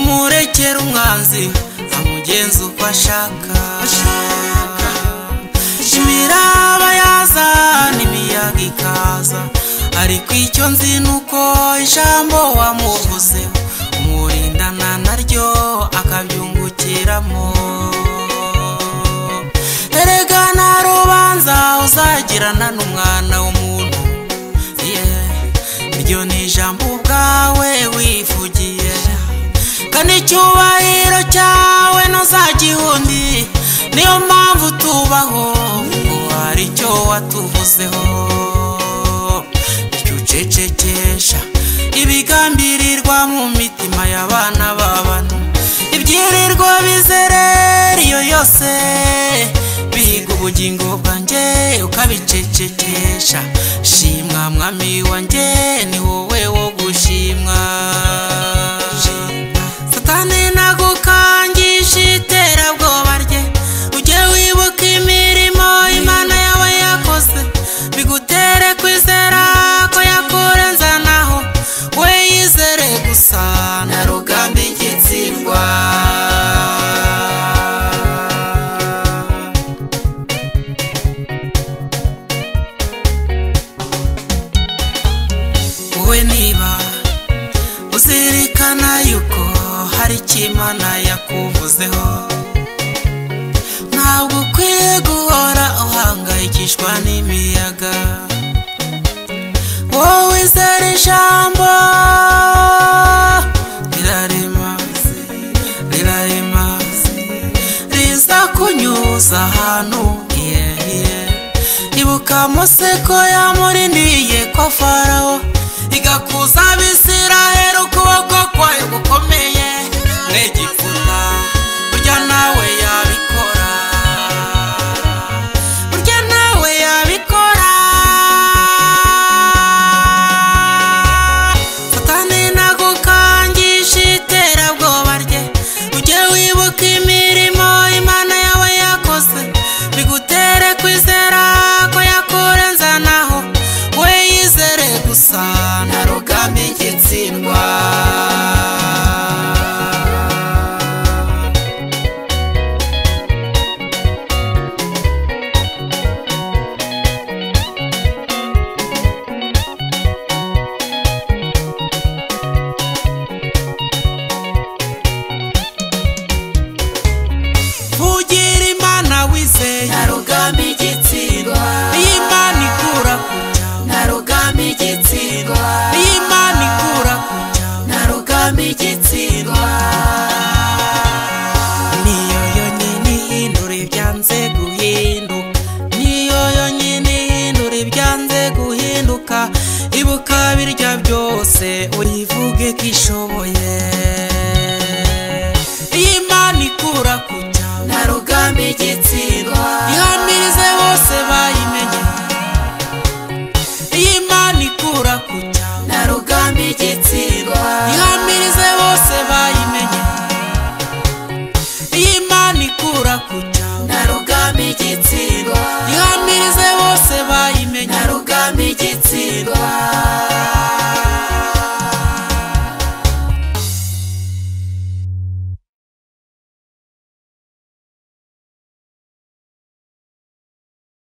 murekera umwanzi amugenza uko ashaka imiraba yaza n'imiyaga ikaza ariko icyo nzi ni uko ijambo wamuvuze umurindana naryo akabyungukiramo erega nta rubanza uzagirana n'umwana w'umuntu yeah. iryo ni ijambo ubwawe wivugiye kandi icyubahiro cyawe ntuzagihundi niyo mpamvu tubaho kuko hari icyo watuvuzeho icyo ucecekesha ibigambirirwa mu mitima y'abana b'abantu ibyirirwa bizerera iyo yose bihiga ubugingo bwanjye ukabicecekesha shimwa mwami wanjye ni wowe wo gushimwa satani nagukangisha iterabwoba rye ujye wibuka imirimo imana yawe yakoze bigutere kwizera ko yakurenzanaho we yizere gusa na rugamba igitsindwa wowe niba uzirikana yuko hari icyo imana yakuvuzeho ntabwo ukwiye guhora uhangayikishwa n'imiyaga wowe izera ijambo rirarema rirarema riza kunyuza ahantu yehiye ibuka museko yamuriniye ko farawo igakuza abisiraheri ukuboko kwayo gukomeye n'igikuna burya nawe yabikora burya nawe yabikora satani nagukangisha iterabwoba rye ujye wibuka imirimo imana yawe yakoze bigutere kwizera ko yakurenzanaho we yizere gusa na rugamba igitsindwa vugira imana wizeye na rugamba igitsindwa iyi imana ikura ku cyawe na rugamba igitsindwa iyi imana ikura ku cyawe na rugamba igitsindwa niyo yonyine ihindura ibyanze guhinduka niyo yonyine ihindura ibyanze guhinduka ibuka birya byose uyivuge ko ishoboye iyi imana ikura ku cyawe na rugamba igitsindwa